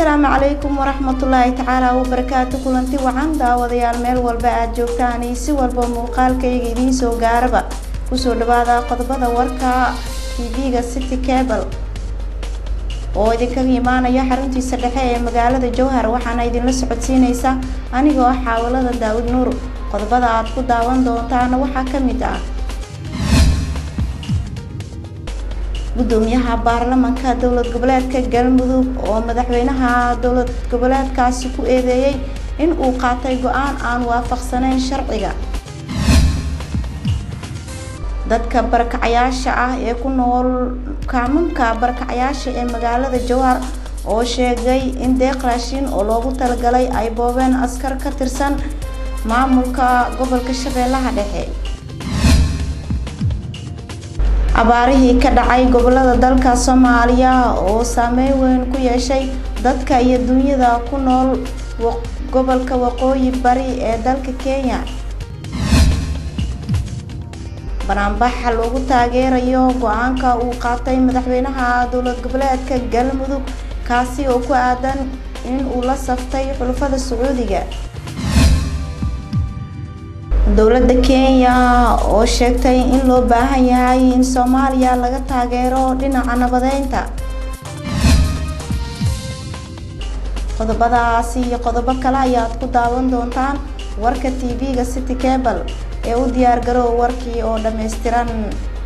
asalaamu calaykum waraxmatullaahi tacaala wabarakaatu kulanti wacan daawadayaal meel walba aad joogtaan iyo si walba muuqaalkayga idiin soo gaaraba kusoo dhawaada qodobada warka tv-ga city cable oo idinkaga imaanaya xaruntiisa dhexe ee magaalada jowhar waxaana idinla socodsiineysa anigoo ah xaawalada daawud nuur qodobada aad ku daawan doontaana waxaa ka mid ah gudoomiyaha baarlamanka dowlad goboleedka galmudug oo madaxweynaha dowlad goboleedkaasi ku eedeeyey in uu qaatay go-aan aan waafaqsaneyn sharciga dadka barakacayaasha ah ee ku nool kaamamka barakacayaasha ee magaalada jowhar oo sheegay in deeq raashin oo loogu talagalay ay boobeen askar ka tirsan maamulka gobolka shabeellaha dhexe abaarihii ka dhacay gobolada dalka soomaaliya oo saameyn weyn ku yeeshay dadka iyo dunyada ku nool gobolka waqooyi bari ee dalka kenya banaanbaxa loogu taageerayo go-aanka uu qaatay madaxweynaha dowlad goboleedka galmudug kaasi oo ku aadan in uu la saftay xulufada sacuudiga dowladda kenya oo sheegtay in loo baahan yahay in soomaaliya laga taageero dhinaca nabadeynta qodobadaasi iyo qodobo kale ayaad ku daawan doontaan warka tv-ga city cable ee u diyaar garoow warkii oo dhammaystiran